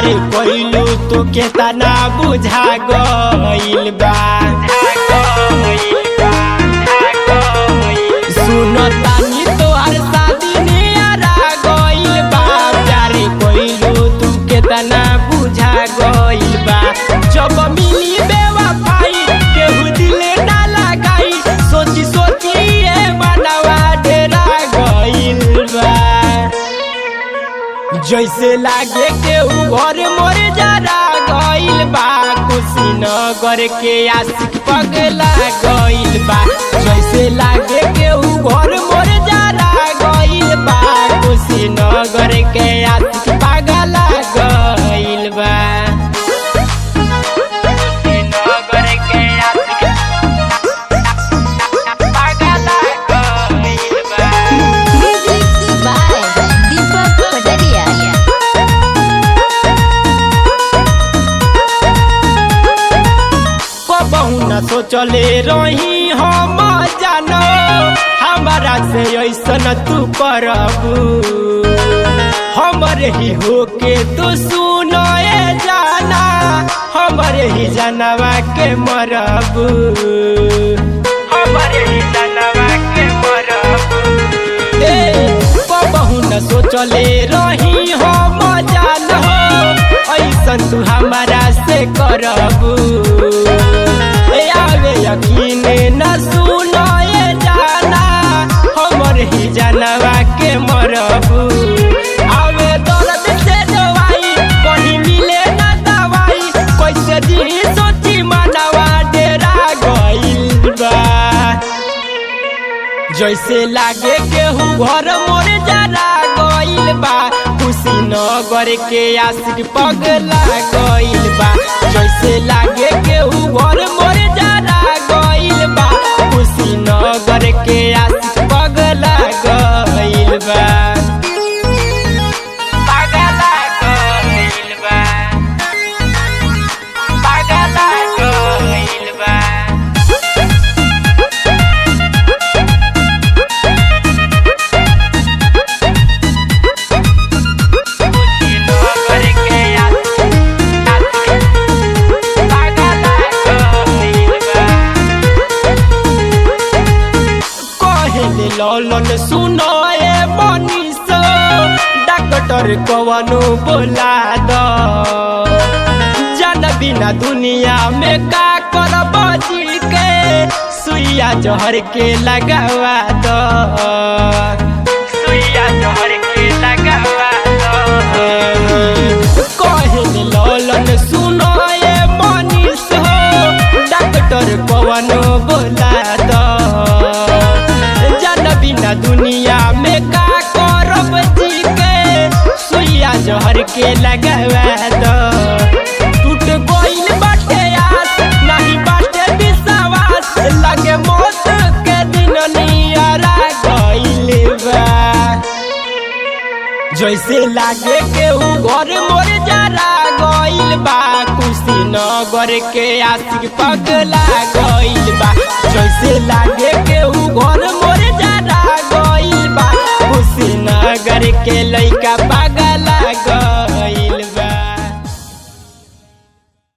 कइलू तो केतना बुझा गइल बा सुनो तानी तोहर शादी नियरा गइल बा प्यार कइलू तू केतना बुझा गइल बा जब मिली बेवफाई केहू दिले ना लगाई सोची सोची ए मनवा डेरा गइल बा जैसे लागे केहू घर मोर जरा गइल बा कुशीनगर के आशिक पगला गइल बा जैसे लागे केहू घर मोर जरा गइल बा कुशीनगर के आशिक पगला गइल बा कुशीनगर के आशिक पगला गइल बा Music by Deepak Padaria. कबहू न सोचले रही हम जानो हमारा से ऐसन तू करबू हमरे ही होके तू सुनो ए जाना हमरे ही जानवा के मरबू हमरे ही जानवा के मरबू ए कबहू न सोचले रही हम जानो ऐसन तू हमारा से करबू ए आवे यकीन न सुनो ए जाना हमर ही जानवा के मरबू आवे दर्द से दवाई कहीं मिले न दवाई कैसे जी सोची मनवा डेरा गइल बा जैसे लागे केहू घर मोर जरा गइल बा कुशीनगर के आशिक पगला गइल बा जैसे लागे केहू घर मोर जरा गइल बा कुशीनगर के आशिक पगला गइल बा पगला गइल बा पगला गइल बा कुशीनगर के पगला गइल बा कहले ललन सुनो ए मनीष डॉक्टर कवनो बोला द जन बिना दुनिया में का करब जी के सुइया जहर के लगावा द सुइया जहर के लगावा द कहले ललन सुनो ए मनीष हो डॉक्टर कवनो बोला द जन बिना दुनिया में का करब जी के सुइया जहर के लगावा द टूट गइल बाटे आस नहीं बाटे विश्वास लगे मौत के दिन नियरा गइल बा जैसे लागे केहू घर मोर जरा गइल बा कुशीनगर के आशिक पगला गइल बा जैसे लागे केहू घर मोर जरा गइल बा कुशीनगर के लइका पगला गइल